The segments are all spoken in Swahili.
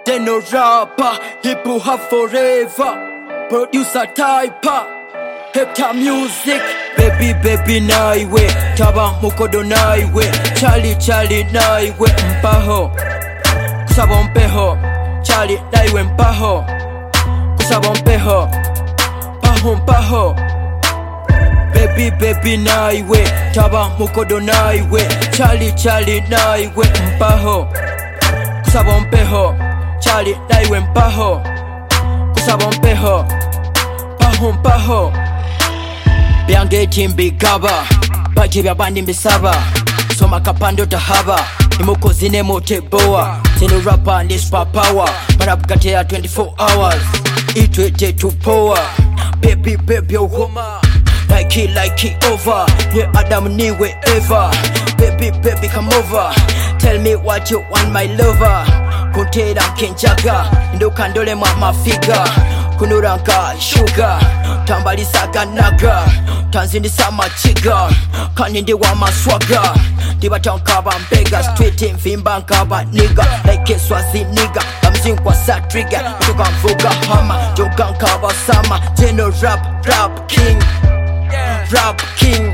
they no rapper. Hip hop forever. Producer typer. Hector music. Baby baby naiwe. Taba mukodo naiwe. Chali chali naiwe. Mpaho. Kusaba mpeho. Chali naiwe mpaho. Kusaba mpeho. Paho mpaho. Baby baby naiwe Taba mukodo naiwe Chali chali naiwe Mpaho Kusaba mpeho Chali naiwe mpaho Kusaba mpeho Paho mpaho Byange timbigaba Baje byabandi mbisaba Soma kapando tahaba Imukozi ne moteboa Zino rapper ndi super power Marabukatea 24 hours Itwete tupoa Baby baby uhoma like it, like it over. Yeah, Adam niwe ever. Baby, baby, come over. Tell me what you want, my lover. Kuntera kenjaga, ndukandole mwa mafiga. Kunuranka sugar, tambalisaga naga. Tanzindisa machiga, kanindi wa maswaga. Ndibatankaba mbega, street mvimba nkaba niga. Like swazi niga, amzinkwa sa trigger. Tuka mvuga hama, joga nkaba sama. General rap, rap king. Rap King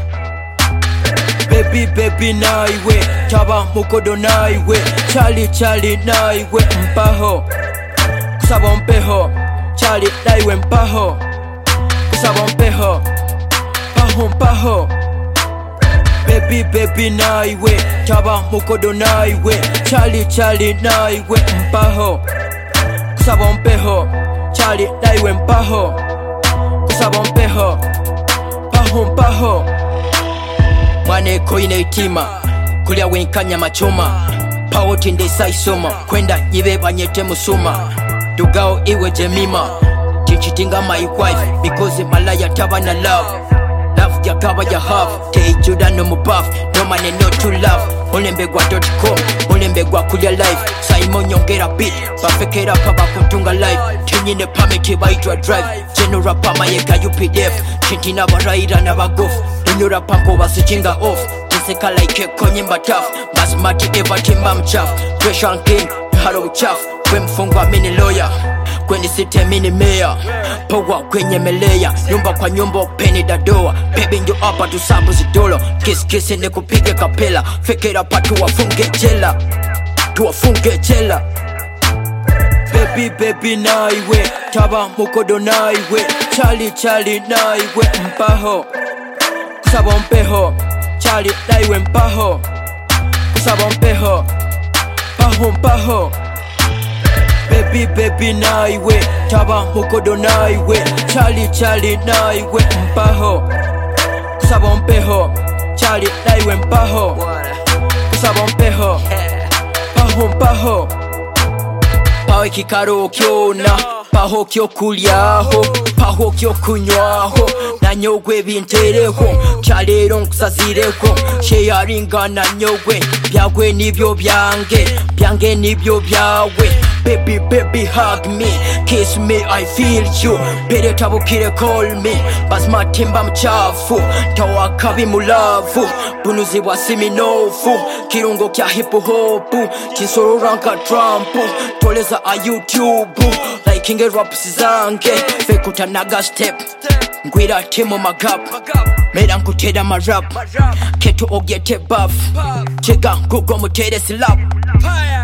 Baby baby naiwe Taba mukodo naiwe Chali chali naiwe Mpaho Kusaba mpeho Chali naiwe mpaho Kusaba mpeho Paho mpaho Baby baby naiwe Taba mukodo naiwe Chali chali naiwe Mpaho Kusaba mpeho Chali naiwe mpaho Kusaba mpeho paho mpaho mwaneko ine itima kulya wenkanya machoma pawo tindesa isoma kwenda nyibe banyete musuma dugao iwe jemima tichitinga my wife because malaya taba na love love jakaba ya half teijuda no mubaf no mane no to love olembegwa.com olembegwa kulya life saimo nyongera beat bafekera paba kutunga life tinyine pameti baitwa drive general pamayega updf tintina barayira n'abagofu lunyura panko basikinga off nseka like konyimba taf basmati evatimba mchafu Pressure king halo uchafu kwe mfungwa mini lawyer kweni site mini meya powa kwenyemelea nyumba kwa nyumba peni dadoa bebi njo apa tusabu zidolo kiskisi ni kupige kapela fikira pa tuwafunge jela tuwafunge jela baby baby naiwe taba mukodo naiwe chali chali naiwe mpaho kusaba mpeho chali naiwe mpaho kusaba mpeho paho mpaho baby baby naiwe taba mukodo naiwe chali chali naiwe mpaho kusaba mpeho chali naiwe mpaho kusaba mpeho paho mpaho pawe kikaro kyona paho kyokulyaho paho kyokunywaho nanyogwe bintereho kyaleero nkusazireho sheyaringana nyogwe byagwe nibyo byange byange nibyo byawe baby baby hug me kiss me i feel you bere tabukire call me basmatimba mchafu tawakabi mulavu bunuzi bwa siminofu kirungo kya hip hop kisorora nka trump toleza a youtube likinge raps zange fekutanaga step ngwira timu magap mera nkutera marap keto ogete baf chega ngugo mutere slap